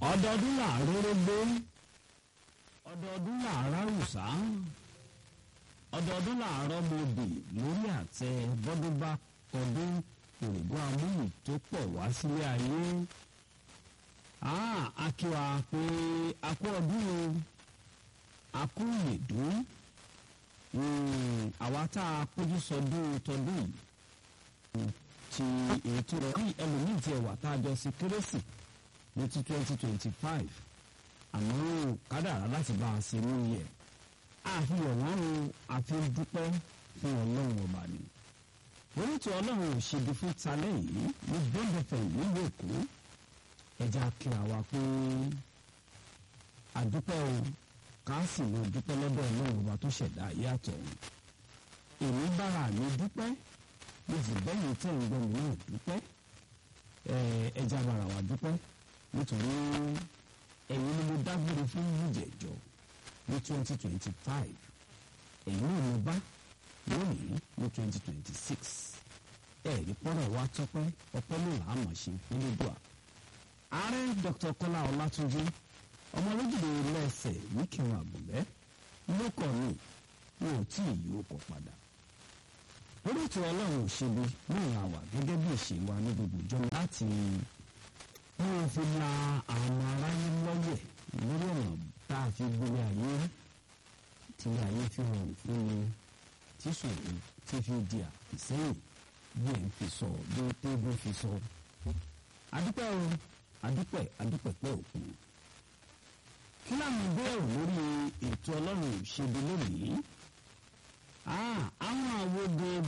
ọdọọdún làárọ̀ rógbó ọdọọdún làárọ̀ àrùsá ọdọọdún làárọ̀ mọ̀bì lórí àtẹ bọ́dún bá kọdún òrùbó amúyì tó pọ̀ wá sílé ayé a kí wa pé a kú ọdún o a kú ìyèdún àwa tá a péjú sọdún tọdún yìí ti ètò rẹ̀ ní ẹlòmíì tí ẹ wà tá a jọ sí kérésì ní ti twenty twenty five àmọ́ kádàrá láti bá a ṣe ní yẹ àfihàn wọn o àfi dúpẹ́ fún ọlọ́run ọba ni orítù ọlọ́run ò ṣèdí fún talẹ́ yìí ní bọ́ńdẹ̀fẹ̀ nílùú èkó ẹja kíra wa pé àdúpẹ́ o káàsì ló dúpẹ́ lọ́dọ̀ ọlọ́run ọba tó ṣẹ̀dá ayé àtọ̀run èmi bára mi dúpẹ́ mo sì bẹ́yìn tẹ̀ ń gbọ́ mi náà dúpẹ́ ẹja bára wa dúpẹ́ nítorí ẹ̀yin ni mo dágbére fún ìjẹ̀jọ́ ní twenty twenty five ẹ̀yin náà mo bá lónìí ní twenty twenty six ẹ̀rí pọ́nrọ̀ wa tọ́pẹ́ ọpẹ́ ló là á mọ̀ ṣe nílùdùà. ààrẹ dr kọ́lá ọlátúnjí ọmọ olójúde lẹ́sẹ̀ wíkìrún àgùnbẹ́ ló kọ̀ mí mi ò tí ì yí okọ̀ padà. orí ètò ọlọ́run ò ṣe bí náà wà gẹ́gẹ́ bí ìṣe wa ní gbogbo ìjọ láti wọ́n fi la àwọn aráyé lọ́yẹ̀ lórí ọ̀nà tá a fi gbélé ayé tí ayé fi rọrùn fún mi tí sòrò tí fi di àfìsẹ́yìn bí ẹ̀ ń fi sọ bí tébù fi sọ. adúpẹ́ o adúpẹ́ adúpẹ́ pẹ́ òkun. kí láwọn ìbéèrè lórí ètò ọlọ́run ìṣèdè lónìí. àwọn àwòdè